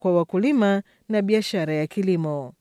kwa wakulima na biashara ya kilimo.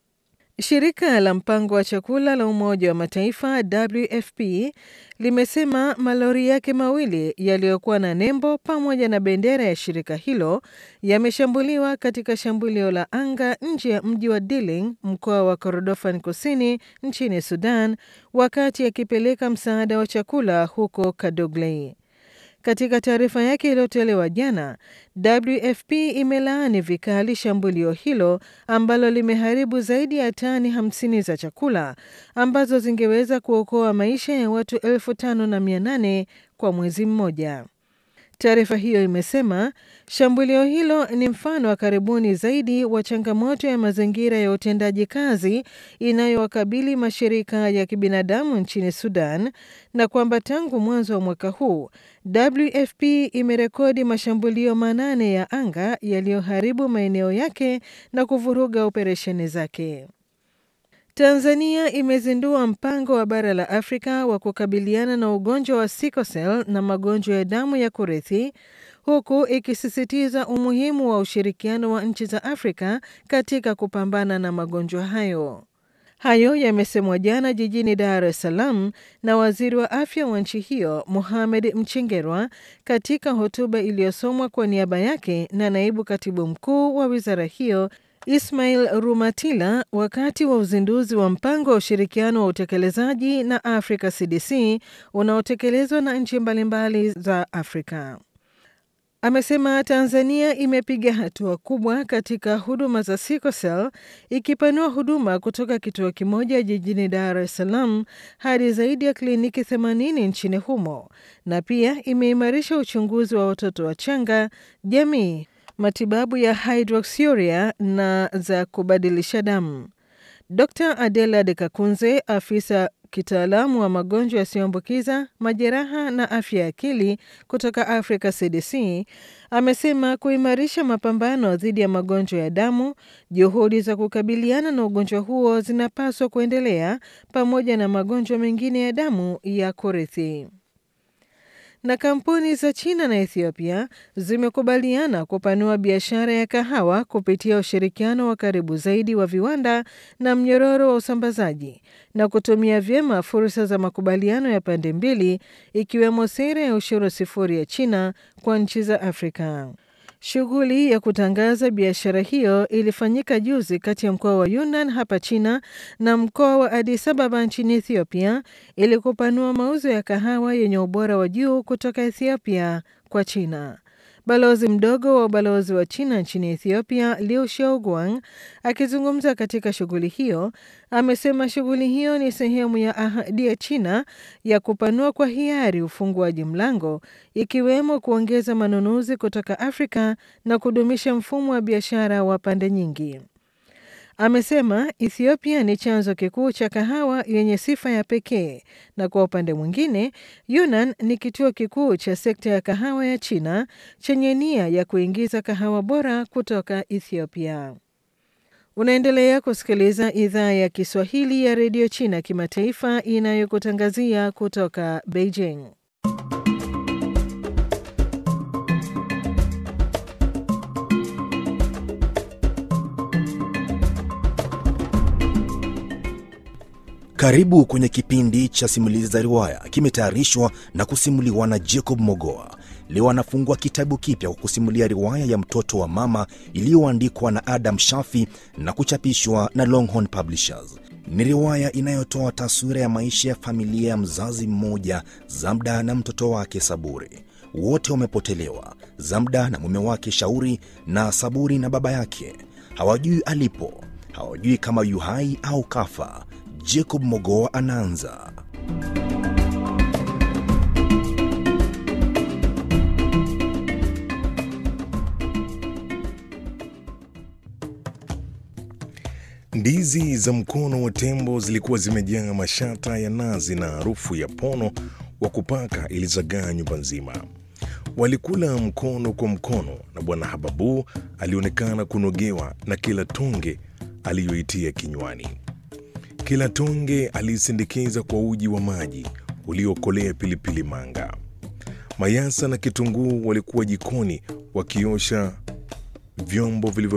Shirika la mpango wa chakula la Umoja wa Mataifa WFP limesema malori yake mawili yaliyokuwa na nembo pamoja na bendera ya shirika hilo yameshambuliwa katika shambulio la anga nje ya mji wa Diling, mkoa wa Kordofan Kusini nchini Sudan, wakati akipeleka msaada wa chakula huko Kadoglei. Katika taarifa yake iliyotolewa jana, WFP imelaani vikali shambulio hilo ambalo limeharibu zaidi ya tani 50 za chakula ambazo zingeweza kuokoa maisha ya watu elfu tano na mia nane kwa mwezi mmoja. Taarifa hiyo imesema shambulio hilo ni mfano wa karibuni zaidi wa changamoto ya mazingira ya utendaji kazi inayowakabili mashirika ya kibinadamu nchini Sudan na kwamba tangu mwanzo wa mwaka huu WFP imerekodi mashambulio manane ya anga yaliyoharibu maeneo yake na kuvuruga operesheni zake. Tanzania imezindua mpango wa bara la Afrika wa kukabiliana na ugonjwa wa sickle cell na magonjwa ya damu ya kurithi huku ikisisitiza umuhimu wa ushirikiano wa nchi za Afrika katika kupambana na magonjwa hayo. Hayo yamesemwa jana jijini Dar es Salaam na waziri wa afya wa nchi hiyo Mohamed Mchengerwa katika hotuba iliyosomwa kwa niaba yake na naibu katibu mkuu wa wizara hiyo Ismail Rumatila wakati wa uzinduzi wa mpango wa ushirikiano wa utekelezaji na Africa CDC unaotekelezwa na nchi mbalimbali za Afrika. Amesema Tanzania imepiga hatua kubwa katika huduma za sickle cell ikipanua huduma kutoka kituo kimoja jijini Dar es Salaam hadi zaidi ya kliniki 80 nchini humo na pia imeimarisha uchunguzi wa watoto wachanga, jamii, matibabu ya hydroxyuria na za kubadilisha damu. Dr. Adela De Kakunze, afisa kitaalamu wa magonjwa yasiyoambukiza, majeraha na afya ya akili kutoka Africa CDC, amesema kuimarisha mapambano dhidi ya magonjwa ya damu, juhudi za kukabiliana na ugonjwa huo zinapaswa kuendelea pamoja na magonjwa mengine ya damu ya kurithi na kampuni za China na Ethiopia zimekubaliana kupanua biashara ya kahawa kupitia ushirikiano wa karibu zaidi wa viwanda na mnyororo wa usambazaji na kutumia vyema fursa za makubaliano ya pande mbili ikiwemo sera ya ushuru sifuri ya China kwa nchi za Afrika. Shughuli ya kutangaza biashara hiyo ilifanyika juzi kati ya mkoa wa Yunnan hapa China na mkoa wa Addis Ababa nchini Ethiopia ili kupanua mauzo ya kahawa yenye ubora wa juu kutoka Ethiopia kwa China. Balozi mdogo wa ubalozi wa China nchini Ethiopia, Liu Xiaoguang, akizungumza katika shughuli hiyo, amesema shughuli hiyo ni sehemu ya ahadi ya China ya kupanua kwa hiari ufunguaji mlango, ikiwemo kuongeza manunuzi kutoka Afrika na kudumisha mfumo wa biashara wa pande nyingi. Amesema Ethiopia ni chanzo kikuu cha kahawa yenye sifa ya pekee na kwa upande mwingine, Yunnan ni kituo kikuu cha sekta ya kahawa ya China chenye nia ya kuingiza kahawa bora kutoka Ethiopia. Unaendelea kusikiliza idhaa ya Kiswahili ya redio China kimataifa inayokutangazia kutoka Beijing. Karibu kwenye kipindi cha simulizi za riwaya, kimetayarishwa na kusimuliwa na Jacob Mogoa. Leo anafungua kitabu kipya kwa kusimulia riwaya ya mtoto wa mama iliyoandikwa na Adam Shafi na kuchapishwa na Longhorn Publishers. Ni riwaya inayotoa taswira ya maisha ya familia ya mzazi mmoja, Zamda na mtoto wake Saburi. Wote wamepotelewa, Zamda na mume wake Shauri, na Saburi na baba yake. Hawajui alipo, hawajui kama yu hai au kafa. Jacob Mogoa anaanza. Ndizi za mkono wa tembo zilikuwa zimejaa mashata ya nazi na harufu ya pono wa kupaka ilizagaa nyumba nzima. Walikula mkono kwa mkono, na Bwana Hababu alionekana kunogewa na kila tonge aliyoitia kinywani. Kila tonge aliisindikiza kwa uji wa maji uliokolea pilipili manga. Mayasa na kitunguu walikuwa jikoni wakiosha vyombo vilivyo